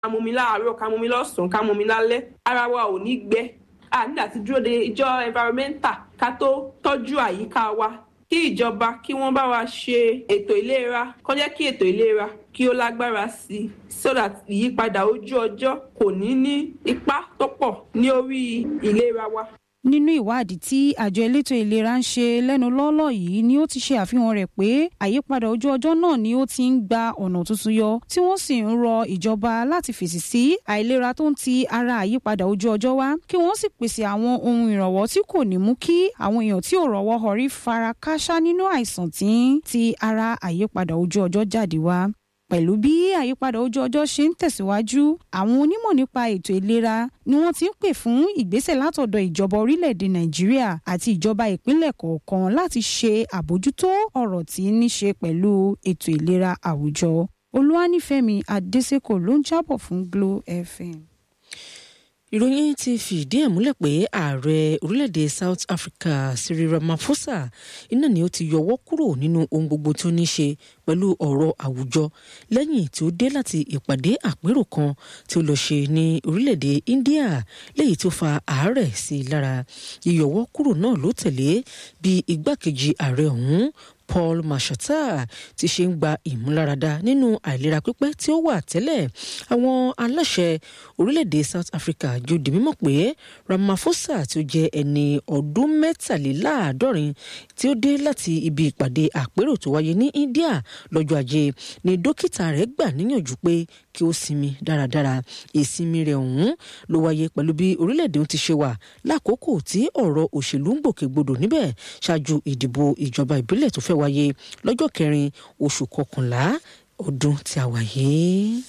ká mú mi láàárọ̀ ká mú mi lọ́sàn-án ká mú mi lálẹ́ ara wa ò ní gbẹ a nígbà tí dúró de ìjọ environmental ká tó tọ́jú àyíká wa kí ìjọba kí wọ́n bá wa ṣe ètò ìlera kó jẹ́ kí ètò ìlera kí ó lágbára sí i so that ìyípadà ojú ọjọ́ kò ní ní ipa tó pọ̀ ní orí ìlera wa. nínú ìwádìí tí àjọ elétò ìlera ń ṣe lẹ́nu lọ́ọ́lọ́ yìí ni ó ti ṣe àfihàn rẹ̀ pé àyípadà ojú ọjọ́ náà ni ó ti ń gba ọ̀nà tuntun yọ tí wọ́n sì ń rọ ìjọba láti fèsì sí àìlera tó ń ti ara àyípadà ojú ọjọ́ wá kí wọ́n sì pèsè àwọn ohun ìrànwọ́ tí kò ní mú kí àwọn èèyàn tí ò rọ́wọ́ họrí fara kááṣá nínú àìsàn tí ń ti ara àyípadà ojú ọjọ́ jáde wá pẹ̀lú bí àyípadà ojú ọjọ́ ṣe ń tẹ̀síwájú àwọn onímọ̀ nípa ètò ìlera ni wọ́n ti ń pè fún ìgbésẹ̀ látọ̀dọ̀ ìjọba orílẹ̀-èdè nàìjíríà àti ìjọba ìpínlẹ̀ kọ̀ọ̀kan láti ṣe àbójútó ọ̀rọ̀ tí ní ṣe pẹ̀lú ètò ìlera àwùjọ olúwanífẹ̀mí adésèkò ló ń jábọ̀ fún glo fm ìròyìn ti fìdí ẹ̀ múlẹ̀ pé ààrẹ orílẹ̀-èdè south africa cyril ramaphosa iná ni ó ti yọwọ́ kúrò nínú ohun gbogbo tó ní ṣe pẹ̀lú ọ̀rọ̀ àwùjọ lẹ́yìn tí ó dé láti ìpàdé àpérò kan tí ó lọ ṣe ní orílẹ̀-èdè india léyìí tó fa àárẹ̀ sí i lára yíyọwọ́ kúrò náà ló tẹ̀lé bí igbákejì ààrẹ ọ̀hún paul mashata ti ṣe ń gba ìmúláradá nínú àìlera pípẹ́ tí ó wà tẹ́lẹ̀ àwọn aláṣẹ orílẹ̀-èdè south africa jòdì mímọ̀ pé ramaphosa tí ó jẹ́ ẹni ọdún mẹ́tàléláàádọ́rin tí ó dé láti ibi ìpàdé àpérò tó wáyé ní india lọ́jọ́ ajé ni dókítà rẹ̀ gbà níyànjú pé kí ó sinmi dáradára ìsinmi rẹ̀ ọ̀hún ló wáyé pẹ̀lú bí orílẹ̀-èdè ti ṣe wà lákòókò tí ọ̀rọ̀ òṣèlú ń gbòkègbodò níbẹ̀ ṣáájú ìdìbò ìjọba ìbílẹ̀ tó fẹ́ wáyé lọ́jọ́ kẹrin oṣù kọkànlá ọdún tí a wà yìí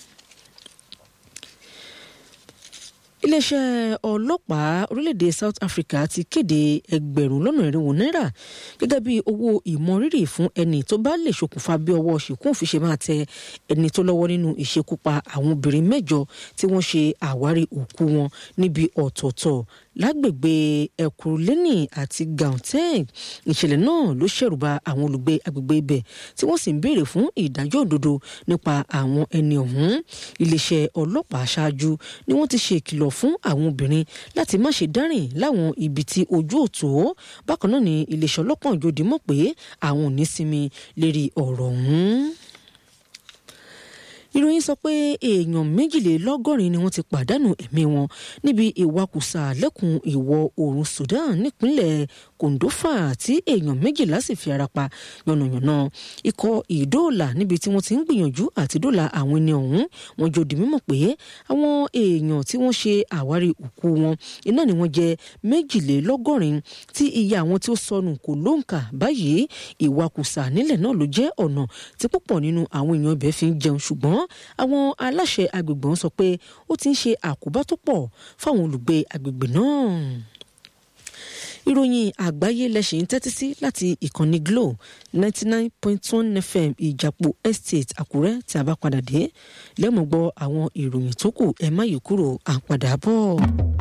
iléeṣẹ́ ọlọ́pàá orílẹ̀-èdè south africa ti kéde ẹgbẹ̀rún lọ́nà irinwó náírà gẹ́gẹ́ bí owó ìmọrírì fún ẹni tó bá lè ṣokùnfà bí ọwọ́ ṣìkún fi ṣe máa tẹ ẹni tó lọ́wọ́ nínú ìṣekúpa àwọn obìnrin mẹ́jọ tí wọ́n ṣe àwárí òkú wọn níbi ọ̀tọ̀ọ̀tọ̀ lágbègbè ẹkùrúlẹ́nì àti gauteng ìṣẹ̀lẹ̀ náà ló ṣẹ̀rùba àwọn olùgbé agbègbè ibẹ̀ tí wọ́n sì ń béèrè fún ìdájọ́ òdodo nípa àwọn ẹni ọ̀hún iléeṣẹ́ ọlọ́pàá ṣáájú ni wọ́n ti ṣe ìkìlọ̀ fún àwọn obìnrin láti má ṣe dárìn láwọn ibi tí ojú òtó bákan náà ni iléeṣẹ́ ọlọ́pàá òjòdì mọ̀ pé àwọn ò ní sinmi lérí ọ̀rọ̀ ọ̀hún ìròyìn sọ pé èèyàn méjìlélọ́gọ́rin ni wọ́n ti pàdánù ẹ̀mí wọn níbi ìwakùsà lẹ́kùn ìwọ̀ oòrùn Sudan nípínlẹ̀ Kòndófà tí èèyàn méjìlá sì fi ara pa yànnàyànnà ikọ̀ ìdóòlà níbi tí wọ́n ti ń gbìyànjú àti dóòlà àwọn ẹni ọ̀hún wọn jọ di mímọ̀ pé àwọn èèyàn tí wọ́n ṣe àwárí òkú wọn iná ni wọ́n jẹ́ méjìlélọ́gọ́rin tí iye àwọn tí ó sọnù kò lóǹkà báyìí ìwakùsà nílẹ̀ náà ló jẹ́ ọ̀nà tí púpọ̀ nínú àwọn èèyàn ibẹ̀ fi ń jẹun ṣùgbọ́n àwọn aláṣẹ agbègbè wọn sọ pé ó ti ń ṣe àkóbá tó pọ̀ fáwọn olùgbé agbègbè náà ìròyìn àgbáyé lẹ́sìn ń tẹ́tí sí láti ìkànnì Glo ninety nine point one FM ìjàpọ̀ estate Àkúrẹ́ tí a bá padà dé lẹ́mọ̀ gbọ́ àwọn ìròyìn tó kù ẹ má yí kúrò à ń padà bọ̀.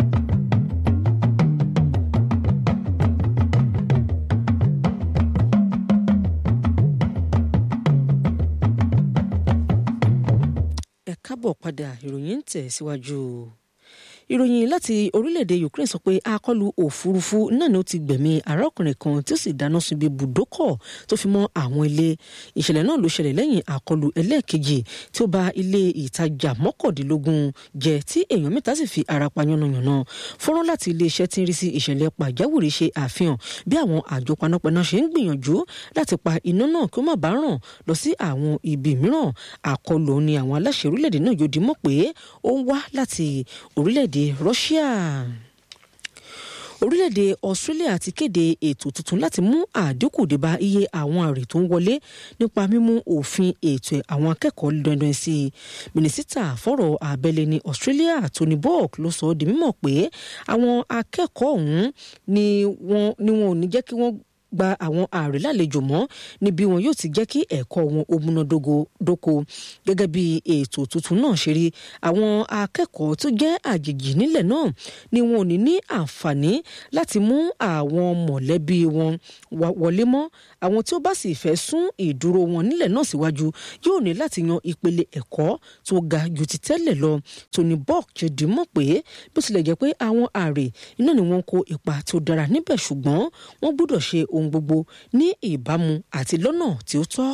ẹ kábọ̀ padà ìròyìn ń tẹ̀ síwájú ìròyìn láti orílẹ̀-èdè Ukraine sọ pé akọlù òfurufú náà ni ó ti gbẹ̀mí arákùnrin kan tí ó sì dáná sun ibi bùdókọ̀ tó fi mọ́ àwọn ilé ìṣẹ̀lẹ̀ náà ló ṣẹlẹ̀ lẹ́yìn akọlù ẹlẹ́ẹ̀kejì tí ó ba ilé ìtajà mọ́kàndínlógún jẹ́ tí èèyàn mẹ́ta sì fi ara pa yánnayànna fọ́nrán láti iléeṣẹ́ tí ń rí sí ìṣẹ̀lẹ̀ pàjáwìrì ṣe àfihàn bí àwọn àjọ panápaná ṣe ń gbìyànjú láti pa iná náà kí ó má bàa ràn lọ sí àwọn ibi mìíràn àkọlù ni àwọn aláṣẹ orílẹ̀-èdè náà yóò di mọ̀ pé ó ń wá láti orílẹ̀-èdè Russia orílẹ̀-èdè Australia ti kéde ètò tuntun láti mú àdínkù dé bá iye àwọn àrè tó ń wọlé nípa mímú òfin ètò àwọn akẹ́kọ̀ọ́ dandan sí i mínísítà fọ́rọ̀ abẹ́lé ní Australia Tony Burke ló sọ ọ́ di mímọ̀ pé àwọn akẹ́kọ̀ọ́ ọ̀hún ni wọn ò ní jẹ́ kí wọ́n gba àwọn ààrẹ lálejò mọ́ níbi wọn yóò ti jẹ́ kí ẹ̀kọ́ wọn ó múnádóko gẹ́gẹ́ bí ètò tuntun náà ṣe rí àwọn akẹ́kọ̀ọ́ tó jẹ́ àjèjì nílẹ̀ náà ni wọn ò ní ní àǹfààní láti mú àwọn mọ̀lẹ́bí wọn wọlé mọ́ àwọn tí ó bá sì fẹ́ sún ìdúró wọn nílẹ̀ náà síwájú yóò ní láti yan ìpele ẹ̀kọ́ tó ga ju ti tẹ́lẹ̀ lọ Tony Burke ṣe dì mọ̀ pé bó tilẹ̀ jẹ́ pé àwọn ààrẹ iná ni wọ́n kó ipa tó dára níbẹ̀ ṣùgbọ́n wọ́n gbọ́dọ̀ ṣe ohun gbogbo ní ìbámu àti lọ́nà tí ó tọ́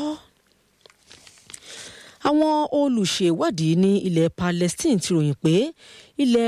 àwọn olùṣèwádìí ní ilẹ̀ Palestine ti ròyìn pé ilẹ̀